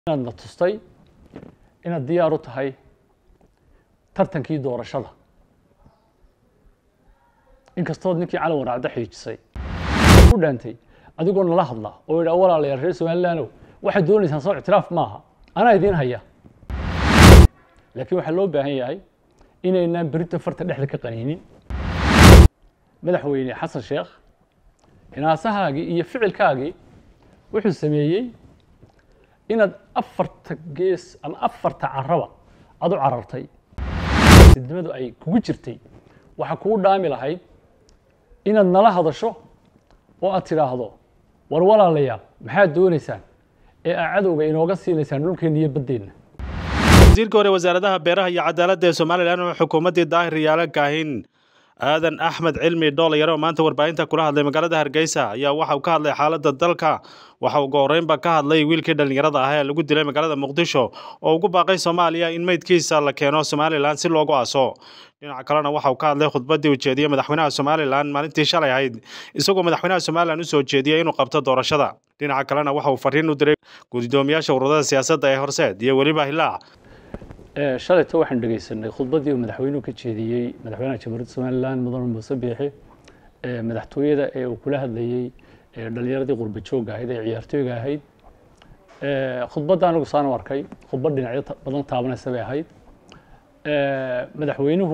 inaad na tustay inaad diyaar u tahay tartankii doorashada inkastood ninkii calan waraacda xiijisay u dhaantay adigoo nala hadla oo yidhaa walaalayaal reer somalilaanow waxaad doonaysaan soo ictiraaf maaha anaa idiin haya laakiin waxaa loo baahan yahay inaynaan berito farta dhexda ka qaniinin madaxweyne xasan sheekh hinaasahaagii iyo ficilkaagii wuxuu sameeyey inaad afarta gees ama afarta caraba aad u carartay sidnimadu ay kugu jirtay waxaa kugu dhaami lahayd inaad nala hadasho oo aad tidhaahdo war walaalayaal maxaad doonaysaan ee aa cadowga inooga siinaysaan dhulkeenna iyo baddeenna wasiirka hore wasaaradaha beeraha iyo cadaaladda ee somalilan oo xukuumaddii daahir yaala kaahin aadan axmed cilmi dhoolayar oo maanta warbaahinta kula hadlay magaalada hargeysa ayaa waxa uu ka hadlay xaaladda dalka waxa uu gohoreynba ka hadlay wiilkii dhallinyarada ah ee lagu dilay magaalada muqdisho oo ugu baaqay soomaaliya in meydkiisa la keeno somalilan si loogu aaso dhinaca kalena waxa uu ka hadlay khudbaddii ujeediyey madaxweynaha somalilan maalintii shalay ahayd isagoo madaxweynaha somalilan u soo jeediyey inuu qabto doorashada dhinaca kalena waxa uu fariin u diray gudoomiyaasha ururada siyaasadda ee horseed iyo weliba hilaac shalayto waxaan dhegeysanay khudbaddii uu madaxweynuhu ka jeediyey madaxweynaha jamhuuriyadda somalilan mudane muuse biixi madaxtooyada ee uu kula hadlayey dhalinyaradii qurba joogga ahayd ee ciyaartooyga ahayd khudbadda anigu saan u arkay khudbad dhinacyo badan taabanaysa bay ahayd madaxweynuhu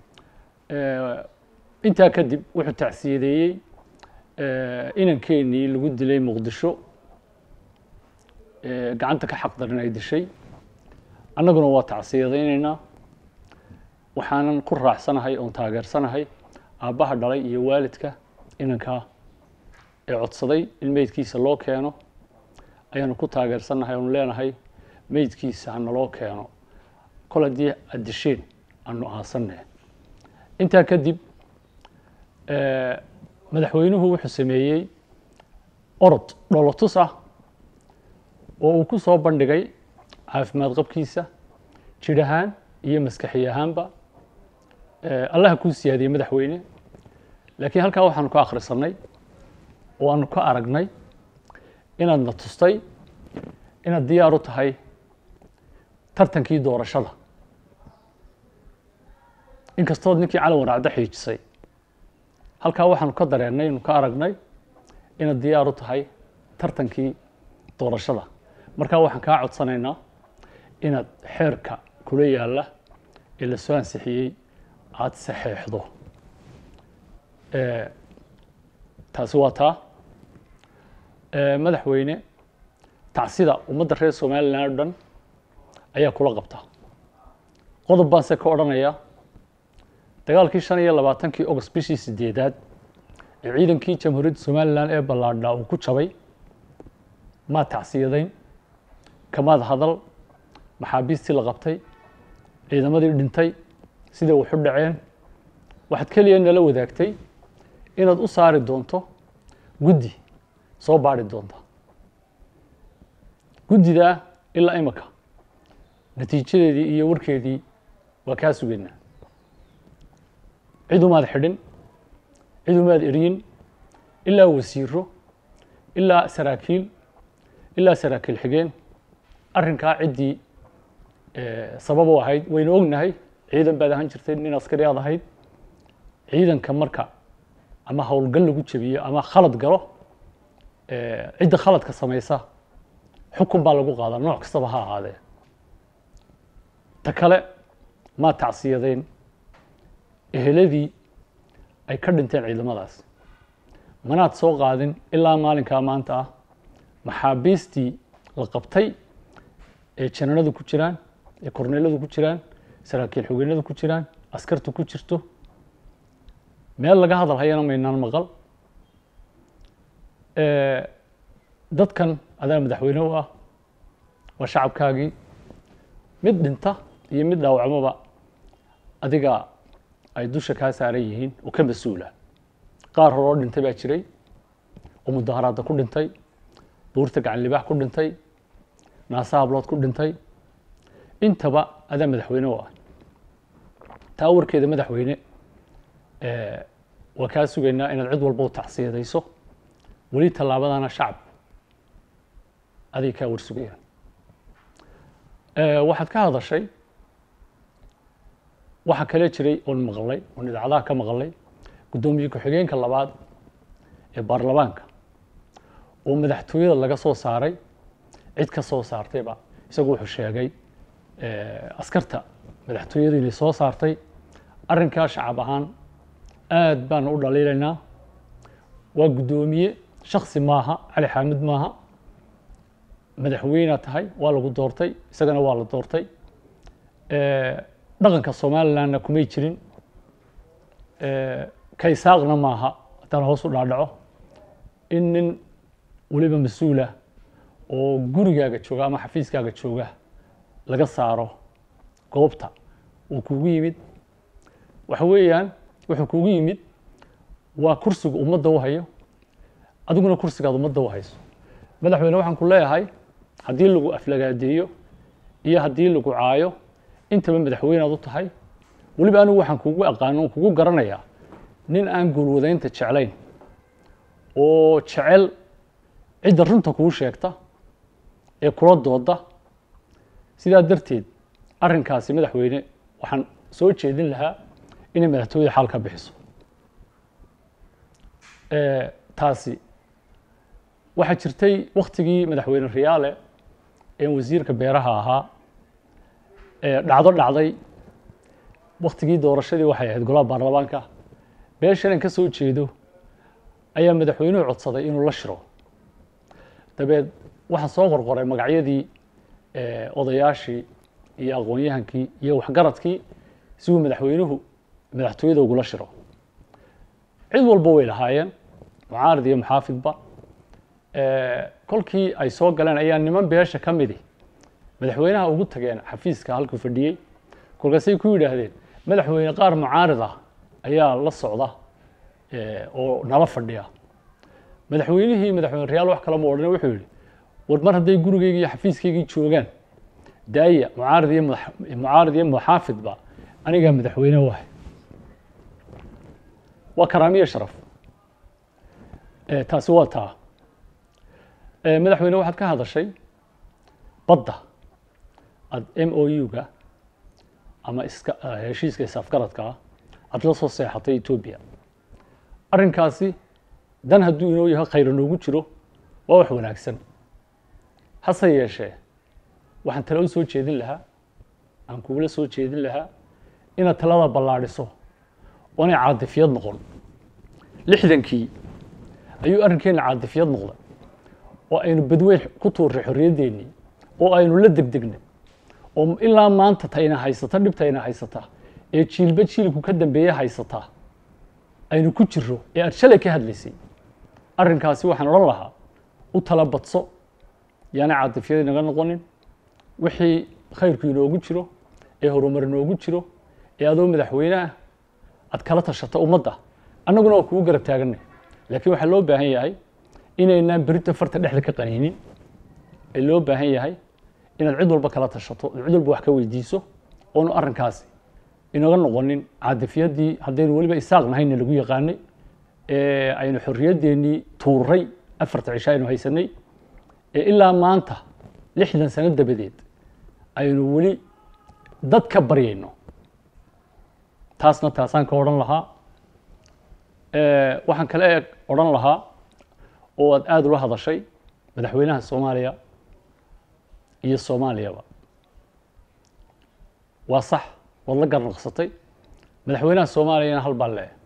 intaa kadib wuxuu tacsiyadeeyey inankeenii lagu dilay muqdisho gacanta ka xaq darin ay dishay annaguna waa tacsiyadaynaynaa waxaanan ku raacsanahay oon taageersanahay aabbaha dhalay iyo waalidka inankaa ee codsaday in meydkiisa loo keeno ayaanu ku taageersannahay oonu leenahay meydkiisa ha naloo keeno kol haddii aad disheen aanu aasanne intaa kadib madaxweynuhu wuxuu sameeyey orod dholotus ah oo uu ku soo bandhigay caafimaad qabkiisa jidh ahaan iyo maskaxi ahaanba allaha kuu siyaadiyey madaxweyne laakiin halkaa waxaanu ka akhrisanay oo aanu ka aragnay inaad na tustay inaad diyaar u tahay tartankii doorashada inkastood ninkii calan waraacda xiijisay halkaa waxaanu ka dareennay inu ka aragnay inaad diyaar u tahay tartankii doorashada markaa waxaan kaa codsanaynaa inaad xeerka kula yaalla ee la soo ansixiyey aada saxeexdo taasi waa taa madaxweyne tacsida ummadda reer somalilan o dhan ayaa kula qabta qodob baan se ka odhanayaa dagaalkii shan iyo labaatankii august bishii sideedaad ee ciidankii jamhuuriyadda somalilan ee ballaadhaa uu ku jabay maad tacsiyadayn kamaad hadal maxaabiistii la qabtay ciidamadii dhintay siday waxu dhaceen waxaad keliya nala wadaagtay inaad u saari doonto guddi soo baadhi doonta guddidaa ilaa imika natiijadeedii iyo warkeedii waa kaa sugaynaa cid umaad xidhin cid umaad eryin ilaa wasiiro ilaa saraakiil ilaa saraakiil xigeen arrinkaa ciddii sabab u ahayd waynu ognahay ciidan baad ahaan jirtay nin askari aad ahayd ciidanka marka ama howlgal lagu jebiyo ama khalad galo cidda khaladka samaysa xukun baa lagu qaadaa nooc kastaba ha ahaadee ta kale maad tacsiyadeen eheladii ay ka dhinteen ciidamadaas manaad soo qaadin ilaa maalinkaa maanta ah maxaabiistii la qabtay ee jananadu ku jiraan ee korneeladu ku jiraan saraakiil xogeynadu ku jiraan askartu ku jirto meel laga hadal hayana maynaan maqal dadkan adaa madaxweyne u ah waa shacabkaagii mid dhinta iyo mid dhaawacmoba adiga ay dusha kaa saaran yihiin oo ka mas-uula qaar hore oo dhintay baa jiray oo mudaharaadda ku dhintay buurta gacan libaax ku dhintay naasa hablood ku dhintay intaba adaa madaxweyne u ah taa warkeeda madaxweyne waa kaa sugaynaa inaad cid walba u tacsiyadayso weli tallaabadana shacab aday kaa warsugayaan waxaad ka hadashay waxaa kale jiray oon maqlay oon idaacadaha ka maqlay guddoomiye ku-xigeenka labaad ee baarlamaanka oo madaxtooyada laga soo saaray cid ka soo saartayba isagu wuxuu sheegay askarta madaxtooyada inay soo saartay arrinkaa shacab ahaan aad baanu u dhaliilaynaa waa guddoomiye shaksi maaha cali xaamid maaha madaxweynea tahay waa lagu doortay isagana waa la doortay dhaqanka somalilandna kumay jirin kaysaaqna maaha haddaan hoos u dhaadhaco in nin weliba mas-uulah oo gurigaaga jooga ama xafiiskaaga jooga laga saaro goobta uu kugu yimid waxa weeyaan wuxuu kugu yimid waa kursiga ummadda u hayo adiguna kursigaad ummadda u hayso madaxweyne waxaan ku leeyahay haddii lagu aflagaadeeyo iyo haddii lagu caayo intaba madaxweynead u tahay weliba anigu waxaan kugu aqaano on kugu garanayaa nin aan guulwadaynta jeclayn oo jecel cidda runta kuu sheegta ee kula dooda sidaa darteed arrinkaasi madaxweyne waxaan soo jeedin lahaa inay madaxtooyada xaal ka bixiso taasi waxaa jirtay waktigii madaxweyne riyaale ee wasiirka beeraha ahaa dhacdo dhacday waktigii doorashadii waxay ahayd golaha baarlamaanka beeshan aan ka soo jeedo ayaa madaxweynuhu codsaday inuu la shiro dabeed waxaa soo qorqoray magacyadii odayaashii iyo aqoon-yahankii iyo waxgaradkii si uu madaxweynuhu madaxtooyada ugula shiro cid walba way lahaayeen mucaarad iyo muxaafidba kolkii ay soo galeen ayaa niman beesha ka midi madaxweynaha ugu tageen xafiiska halkuu fadhiyey kolkaasay ku yidhaahdeen madaxweyne qaar mucaarid ah ayaa la socda oo nala fadhiya madaxweynihii madaxweyne reyaal wax kale ma odhane wuxuu yihi war mar hadday gurigeyga iyo xafiiskaygii joogaan daaya mucaarid iyo mucaarid iyo muxaafidba anigaa madaxweyne wahay waa karaamiyo sharaf taasi waa taa madaxweyne waxaad ka hadashay badda aad m o u-ga ama iska heshiiska isafgaradkaa aad la soo seexatay etoobiya arrinkaasi dan hadduu inoo yahay khayra noogu jiro waa wax wanaagsan hase yeeshee waxaan tale u soo jeedin lahaa aan kugula soo jeedin lahaa inaad talada ballaadhiso oonay caadifiyad noqon lixdankii ayuu arrinkeena caadifiyad noqday oo aynu badweyn ku tuurray xorriyaddeenii oo aynu la degdegnay oo ilaa maanta tayna haysata dhibtayna haysata ee jiilba jiilku ka dambeeye haysata aynu ku jiro ee aad shalay ka hadlaysay arrinkaasi waxaan odhan lahaa u tala badso yaana caadifyada inaga noqonin wixii khayrku inoogu jiro ee horumar inoogu jiro ee adoo madaxweyneah aad kala tashato ummadda annaguna waa kugu garab taaganay laakiin waxaa loo baahan yahay inaynaan berita farta dhexda ka qaniinin ee loo baahan yahay inaad cid walba kala tashato cid walba wax ka weydiiso oonu arrinkaasi inaga noqonin caadifyaddii haddaynu weliba isaaq nahayna lagu yaqaanay ee aynu xorriyaddeenii tuuray afarta cisho aynu haysanay ee ilaa maanta lixdan sano dabadeed aynu weli dad ka baryayno taasna taasaan ka odhan lahaa waxaan kale e odhan lahaa oo aad aada ula hadashay madaxweynaha soomaaliya iyo soomaaliyaba waa sax waad la garnaqsatay madaxweynaha soomaaliyana hal baa lee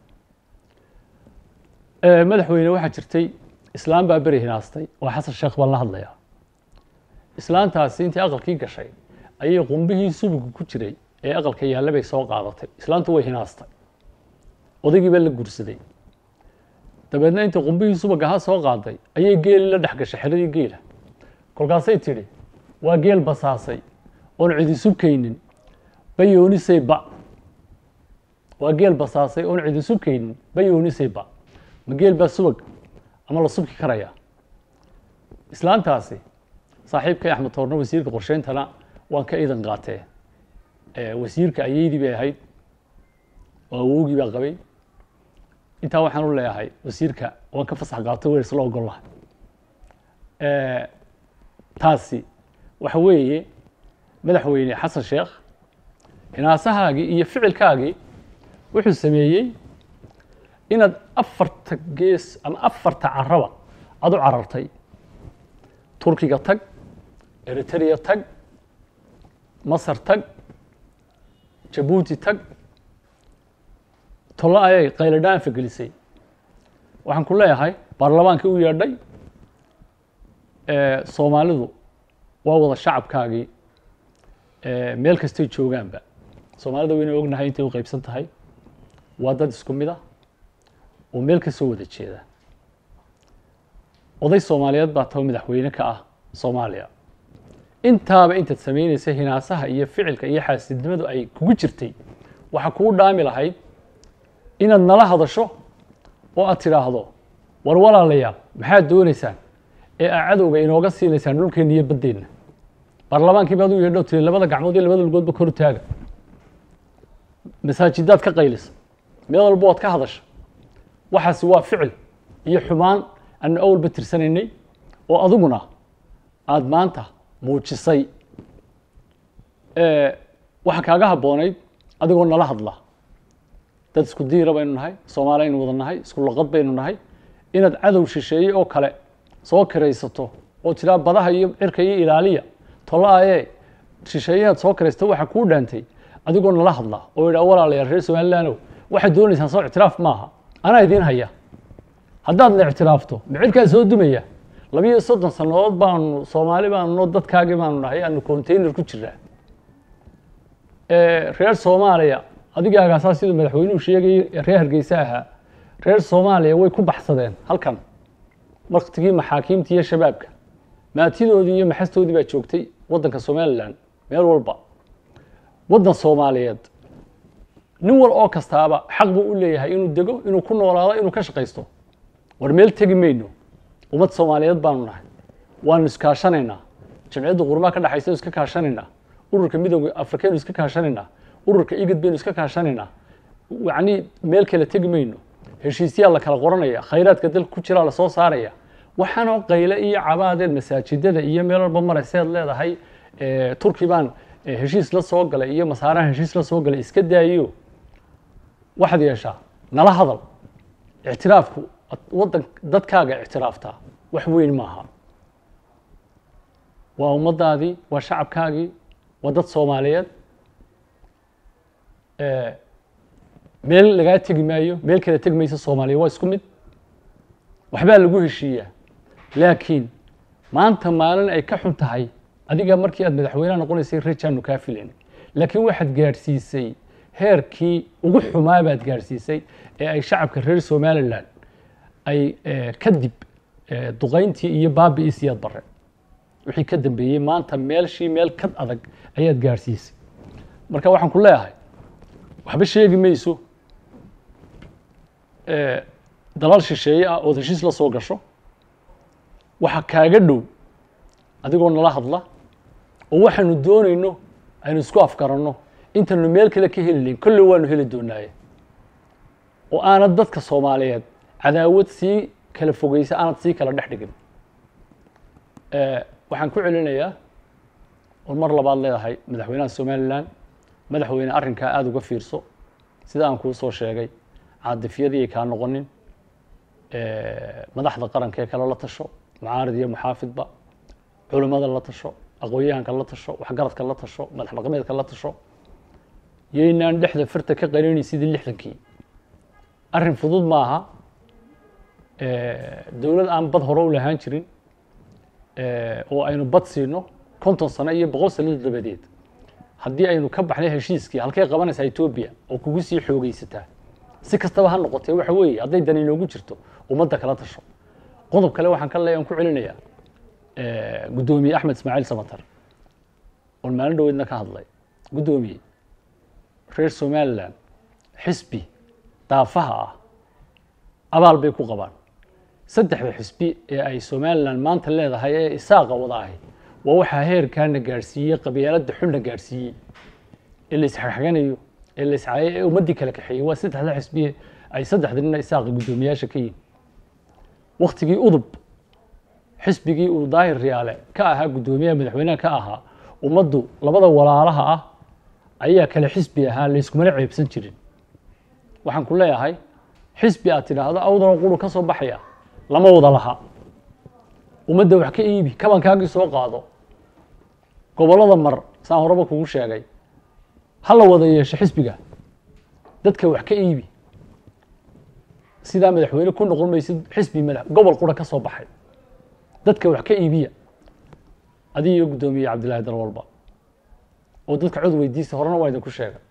madaxweyne waxaa jirtay islaam baa beri hinaastay waa xasan sheekh baan la hadlayaa islaantaasi intii aqalkii gashay ayay qumbihii subigu ku jiray ee aqalka yaalla bay soo qaadatay islaantu way hinaastay odaygii baa la guursaday dabeedna intii qumbihii subag ahaa soo qaaday ayay geeli la dhex gashay xeradii geela kolkaasay tidhi waa geel basaasay oon cidi subkaynin bayoonisay ba waa geel basaasay oon cidi subkaynin bayoonisay ba ma geel baa subag ama la subki karaya islaantaasi saaxiibkay axmed toorno wasiirka qorsheyntana waan ka idan qaatee wasiirka ayeydii bay ahayd oo awowgii baa qabay intaa waxaan u leeyahay wasiirka waan ka fasax qaato weer isla ogol lahay taasi waxa weeye madaxweyne xasan sheekh hinaasahaagii iyo ficilkaagii wuxuu sameeyey inaad afarta gees ama afarta caraba aad u carartay turkiga tag eritrea tag masar tag jabuuti tag tollo ayay qayladhaanfa gelisay waxaan ku leeyahay baarlamaankii u yeedhay soomaalidu waa wada shacabkaagii meel kastay joogaanba soomaalida wayna ognahay intay u qaybsan tahay waa dad isku mid ah oo meel ka soo wada jeeda oday soomaaliyeed baa taba madaxweyne ka ah soomaaliya intaaba intaad samaynaysa hinaasaha iyo ficilka iyo xaasidnimadu ay kugu jirtay waxaa kugu dhaami lahayd inaad nala hadasho oo aad tidhaahdo war walaalayaal maxaad doonaysaan ee aa cadowga inooga siinaysaan dhulkeenna iyo baddeenna baarlamaankii baad u yeedho tiri labada gacmood iyo labada lugoodba kor taaga masaajidaad ka qaylisa meel walba waad ka hadasha waxaasi waa ficil iyo xumaan aanu awalba tirsanaynay oo adiguna aada maanta muujisay waxaa kaaga habboonayd adigoo nala hadla dad isku diira baynu nahay soomaali aynu wada nahay isku laqad baynu nahay inaad cadow shisheeye oo kale soo kiraysato oo tiraa badaha iyo cirka iyo ilaaliya tolaaye shisheeyahaad soo kiraysato waxaa kuu dhaantay adigoo nala hadla oo yidhaa walaalayaal reer somalilaanow waxaad doonaysaan soo ictiraaf maaha anaa idiin haya haddaad la ictiraafto micirkaa soo dumaya labiyo soddon sannadood baanu soomaali baanu dadkaagii baanu nahay aanu container ku jiraa reer soomaaliya adigaagaasaa siduu madaxweynuhu sheegayay reer hargeysa ahaa reer soomaaliya way ku baxsadeen halkan waktigii maxaakiimta iyo shabaabka maatidoodii iyo maxastoodii baa joogtay waddanka somalilan meel walba waddan soomaaliyeed nin wal oo kastaaba xaq buu u leeyahay inuu dego inuu ku noolaado inuu ka shaqaysto war meel tegi mayno ummad soomaaliyeed baanu nahay waanu iskaashanaynaa jamciyadda qurmaa ka dhexaysa iska kaashanaynaa ururka midooda afrikaynu iska kaashanaynaa ururka igad baynu iska kaashanaynaa yacnii meel kale tegi mayno heshiisyaa la kala qoranaya khayraadka dalka ku jiraa lasoo saaraya waxaanoo qayle iyo cabaadeed masaajidada iyo meel walba marayseed leedahay turki baan heshiis la soo galay iyo masaaraha heshiis la soo galay iska daayo waxaad yeeshaa nala hadal ictiraafku waddan dadkaaga ictiraaftaa wax weyn maaha waa ummaddaadii waa shacabkaagii waa dad soomaaliyeed meel lagaa tegi maayo meel kale tegi maysa soomaaliya waa isku mid waxbaa lagu heshiiyaa laakiin maanta maalin ay ka xun tahay adiga markii aad madaxweyneha noqonaysay rejaanu kaa filayn laakiin waxaad gaadhsiisay heerkii ugu xumaa baad gaadhsiisay ee ay shacabka reer somalilan ay kadib duqayntii iyo baabi'ii siyaad bare wixii ka dambeeyey maanta meelshii meel kad adag ayaad gaadhsiisay marka waxaan ku leeyahay waxba sheegi mayso dalal shisheeye ah ood heshiis la soo gasho waxa kaaga dhow adigoo nala hadla oo waxaanu doonayno aynu isku afgaranno intaynu meel kale ka heli layn kolley waanu heli doonaaye oo aanad dadka soomaaliyeed cadaawad sii kala fogeysa aanad sii kala dhex dhigin waxaan ku celinayaa oon mar labaad leedahay madaxweynaha somalilan madaxweyne arrinkaa aada uga fiirso sida aan kuu soo sheegay caadifyadii ay kaa noqonin madaxda qaranka ee kale la tasho mucaarid iyo muxaafidba culimmada la tasho aqoon-yahanka la tasho waxgaradka la tasho madax dhaqameedka la tasho yaynaan dhexda firta ka qarinay sidii lixdankii arrin fudud maaha dowlad aan bad hore u lahaan jirin oo aynu bad siino konton sano iyo boqol sano dabadeed haddii aynu ka baxnay heshiiskii halkay qabanaysaa etoobiya oo kugu sii xoogeysataa si kastaba ha noqotee waxa weeye hadday dan inoogu jirto ummadda kala tasho qodob kale waxaan ka leeya aan ku celinayaa guddoomiye axmed ismaaciil samatar oon maalin dhaweydna ka hadlay guddoomiye reer somalilan xisbi daafaha ah abaal bay ku qabaan saddexda xisbi ee ay somalilan maanta leedahay ee isaaqa wada ahi waa waxaa heerkaana gaadhsiiyey qabyaaladda xunna gaadhsiiyey ee la isxagxaganayo ee la iscaayay ee ummaddii kala kaxeeyey waa saddexda xisbiye ay saddexda nina isaaqa guddoomiyaasha ka yihin waktigii udub xisbigii uu daahir riyaale ka ahaa guddoomiyaha madaxweynaha ka ahaa ummaddu labada walaalaha ah ayaa kale xisbi ahaa layskumana ceebsan jirin waxaan ku leeyahay xisbi aad tidhaahdo awdana quru ka soo baxaya lama wada laha ummadda wax ka iibi kabankaagii soo qaado gobollada mar saan horeba kugu sheegay ha la wada yeesho xisbiga dadka wax ka iibi sidaa madaxweyne ku noqon maysid xisbi madax gobol qura ka soo baxay dadka wax ka iibiya adiga iyo guddoomiye cabdillahi dalwalba oo dadka cod weydiista horena waa idinku sheegay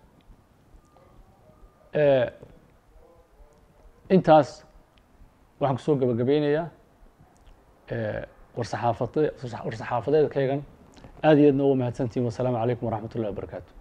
intaas waxaan kusoo gabagabeynayaa warsaxaafade war-saxaafadeedkaygan aad iyo aadna uga mahadsantihin wasalaamu calaykum waraxmat ullahi wabarakaatu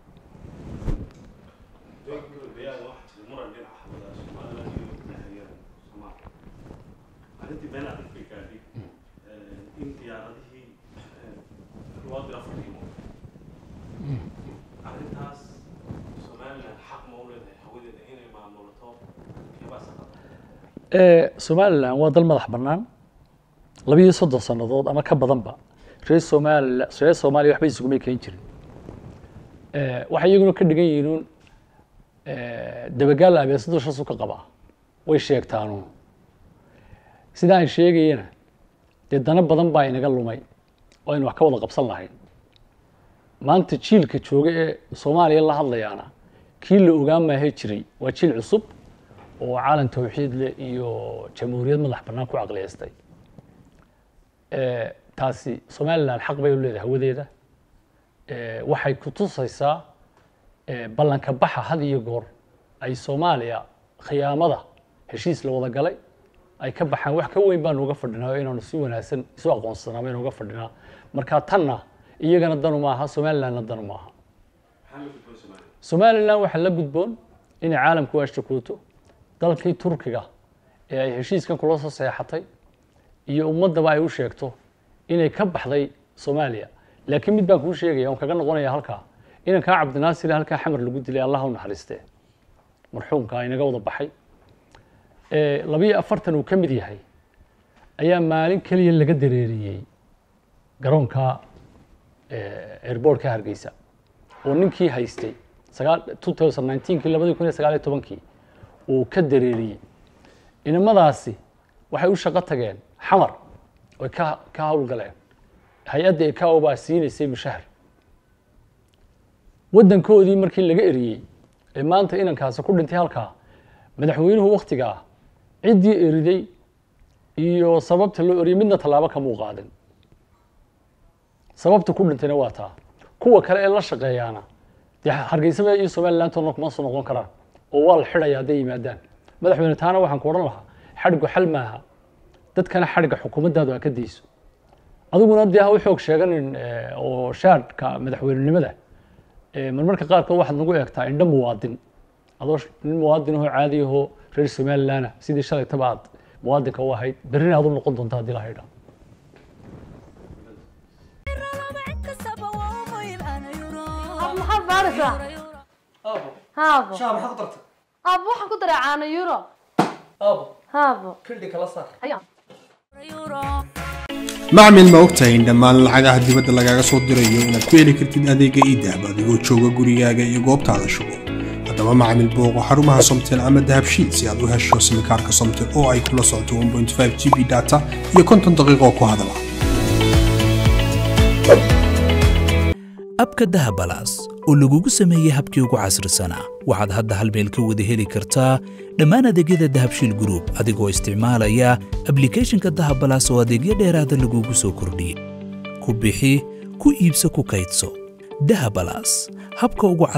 somalilan waa dal madax bannaan labiyo soddon sannadood ama ka badanba reer somalia reer soomaaliya waxba isugumay keen jirin waxay iyaguna ka dhigan yihiin dabagaal abeesadu shasu ka qabaa way sheegtaanuun sidaa aan sheegayana dee dana badan baa inaga lumay oo aynu wax ka wada qabsan lahayn maanta jiilka jooga ee soomaaliya la hadlayaana kii la ogaan maahe jiray waa jiil cusub oo caalam tawxiid leh iyo jamhuuriyad madax bannaan ku caqliyeystay taasi somalilan xaq bay u leedahay hawadeeda waxay ku tusaysaa ballanka baxa had iyo goor ay soomaaliya khiyaamada heshiis la wada galay ay ka baxaan wax ka weyn baanu uga fadhinaa oo inaanu si wanaagsan isu aqoonsanaa baynu uga fadhinaa marka tanna iyagana danu maaha somalilandna danu maaha somalilan waxaa la gudboon inay caalamku u ashtakuuto dalkii turkiga ee ay heshiiskan kula soo seexatay iyo ummaddaba ay u sheegto inay ka baxday soomaaliya laakiin mid baan kuu sheegaya on kaga noqonaya halkaa inankaa cabdinaasir halkaa xamar lagu dilay allah u naxariistee marxuumka inaga wada baxay labiyo afartan uu ka mid yahay ayaa maalin keliya laga dareeriyey garoonka airboortka hargeysa oo ninkii haystay sagaal two thousand nineteenkii labadii kun iyo sagaal iyo tobankii uu ka dareeriyey inamadaasi waxay u shaqo tageen xamar oy ka ka howlgaleen hay-adda ecao baa siinaysay mushahar waddankoodii markii laga eriyey ee maanta inankaasi ku dhintay halkaa madaxweynuhu waktigaa ciddii eriday iyo sababta loo eriyey midna tallaabo kamuu qaadin sababta ku dhintayna waa taa kuwa kale ee la shaqeeyaana dee hargeysaba iyo somaliland toona kuma soo noqon karaan oo waa la xidhaya hadday yimaadaan madaxweyne taana waxaan ku odhan lahaa xadhigu xal maaha dadkana xadhigga xukuumaddaadu ha ka dayso adiguna dee ha u xoog sheeganin oo shaadhka madaxweynenimada marmarka qaarkood waxaad nagu eegtaa indho muwaadin adoo nin muwaadin ahoo caadi ahoo reer somalilandna sidii shalaytaba aad muwaadinka u ahayd berrina aad u noqon doonta haddii la haydhaa maxaad baaraysaa haabo shaha maxaad ku dartay haabo waxaan ku daray caano euro aabo haabo kildhi kala saar ayaa macmil ma ogtahay in dhammaan lacagaha dibadda lagaaga soo dirayo inaad ku heli kartid adeega iidahab adigoo jooga gurigaaga iyo goobtaada shugo haddaba macmil booqo xarumaha somtel ama dahabshiid si aad u hesho simikaarka somtel oo ay kula socoto 1.5 g b data iyo konton daqiiqo ku hadala abka dahabalaas oo lagugu sameeyey habkii ugu casrisanaa waxaad hadda hal meel ka wada heli kartaa dhammaan adeegyada dahabshiil group adigoo isticmaalaya ablicathonka dahabalaas oo adeegyo dheeraada lagugu soo kordhiyey ku bixi ku iibso ku kaydso dahabalaas habka ugu